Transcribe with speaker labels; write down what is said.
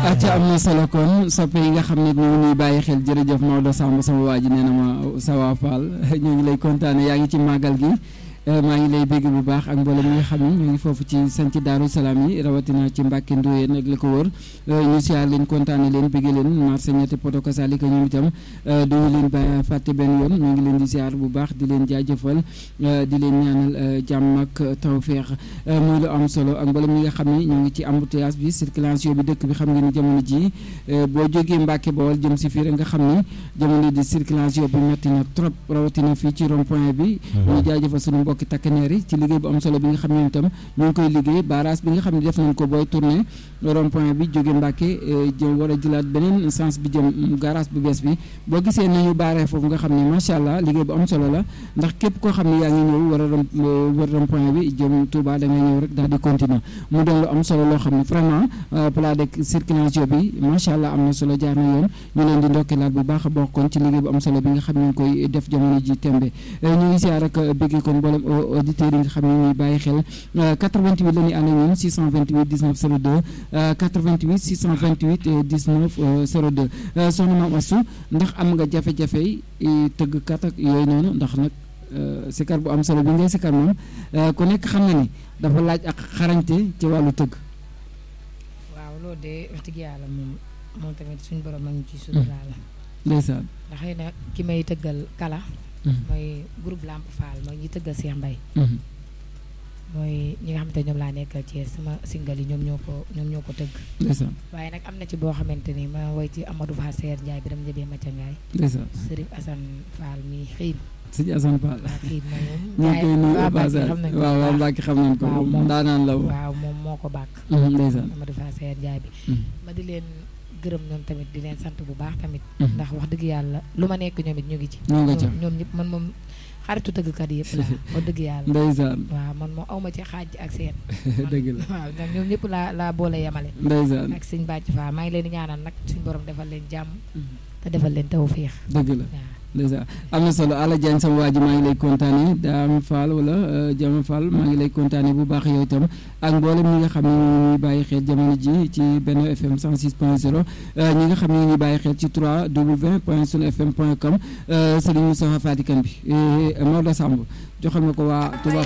Speaker 1: acca am na solo kon soppe yi nga xam ne ñu ngi ñuy bàyyi xel jërëjëf Maodo Samb sama waa ji nee na ma Sawa Fall ñu ngi lay kontaane yaa ngi ci màggal gi maa ngi lay bégg bu baax ak mboolem ñi nga xam ne ñu ngi foofu ci sanc Daaru Salaam yi rawatina ci Mbàkke Ndoyeen ak li ko wër ñu siyaar leen kontaane leen bégg leen marché ñetti poto kasaalika ñoom itam duñu leen ba fàtte benn yoon ñu ngi leen di siyaar bu baax di leen jaajëfal di leen ñaanal jàmm ak tawféex muy lu am solo ak mboolem ñi nga xam ne ñu ngi ci embouteillage bi circulation bi dëkk bi xam nga ni jamono ji boo jógee Mbàkke Bawol jëm si fii rek nga xam ni jamono di circulation bi metti na trop rawatina fii ci rond point bi ñu jaajëfal suñu mbokki takkaneer yi ci liggéey bu am solo bi nga xam ne itam ñu ngi koy liggéey barrage bi nga xam ne def nañ ko booy tourné rond point bi jóge Mbàkke jëm war a jëlaat beneen sens bi jëm garage bu bees bi boo gisee nañu baaree foofu nga xam ne macha allah liggéey bu am solo la ndax képp koo xam ne yaa ngi ñëw war a wër rond point bi jëm Touba da ngay ñëw rek daal di continuer mu doon lu am solo loo xam ne vraiment plat de circulation bi macha allah am na solo jaar na yoon ñu leen di ndokkeelaat bu baax a bokk kon ci liggéey bu am solo bi nga xam ne ñu ngi koy def jamono ji tembe ñu ngi siyaar rek bëgg kon mboolem auditeurs yi nga xam ne ñuy bàyyi xel 88 la ñuy ànd ak ñun 628 19 02 88 628 19 02 soxna Maam Astou ndax am nga jafe-jafe tëgg kat ak yooyu noonu ndax nag sikar bu am solo bi ngay sikar moom ku nekk xam na ni dafa laaj ak xarañte ci wàllu tëgg.
Speaker 2: waaw loolu de wax dëgg yàlla moom moom tamit suñu borom a ngi ci suturaal.
Speaker 1: ndeysaan.
Speaker 2: ndax xëy na ki may tëggal kala. mooy groupe Lamp Fall mooy ñi tëggal Cheikh Mbaye mooy ñi nga xamante ñoom laa nekkal ci sama single yi ñoom ñoo ko ñoom ñoo ko tëgg
Speaker 1: ndeysaan
Speaker 2: waaye nag am na ci boo xamante ni ma woy ci Amadou Fall Seer Ndiaye bi dam njëbee Maca Ngaay
Speaker 1: ndeysaan
Speaker 2: Sërif Assane Fall mi xiin
Speaker 1: sëñ Assane Fall
Speaker 2: waa xiin ma moom
Speaker 1: ñu ngi koy nuyu
Speaker 2: waa
Speaker 1: au
Speaker 2: Mbacke
Speaker 1: passage
Speaker 2: xam nañ ko
Speaker 1: waaw waaw
Speaker 2: bu baax.
Speaker 1: Mbacke xam nañ ko
Speaker 2: waaw moom
Speaker 1: daanaan la woon
Speaker 2: waaw moom moo ko bàkk
Speaker 1: ndeysaan
Speaker 2: Amadou Fall Seer Ndiaye bi ma di leen gërëm ñoom tamit di leen sant bu baax tamit
Speaker 1: Mhm.
Speaker 2: ndax wax dëgg yàlla lu ma nekk ñoom it ñu ngi ci
Speaker 1: ñoo nga ca
Speaker 2: ñoom ñëpp man moom xaritu tëggkat yëpp la wax dëgg yàlla
Speaker 1: ndeysaan
Speaker 2: waaw man moom awma ci xaaj ak seen
Speaker 1: dëgg la
Speaker 2: waaw ñoom ñoom ñëpp laa laa boole yemale
Speaker 1: ndeysaan
Speaker 2: ak sëñ bàcc fa maa ngi leen di ñaanal nag suñ borom defal leen jàmm te defal leen tawfiix
Speaker 1: dëgg la
Speaker 2: waaw
Speaker 1: ndeysaan am na solo Alla Diagne sama waa ji maa ngi lay kontaane Daam Fall wala Jama Fall maa ngi lay kontaane bu baax yow itam ak mboolem ñi nga xam ne ñu ngi ñuy bàyyi xel jamono ji ci benn FM 106 point 0 ñi nga xam ne ñu ngi ñuy bàyyi xel ci 3w point sunu fm point com Serigne Moustapha Fatikan bi Maodo Samb joxal ma ko waa Touba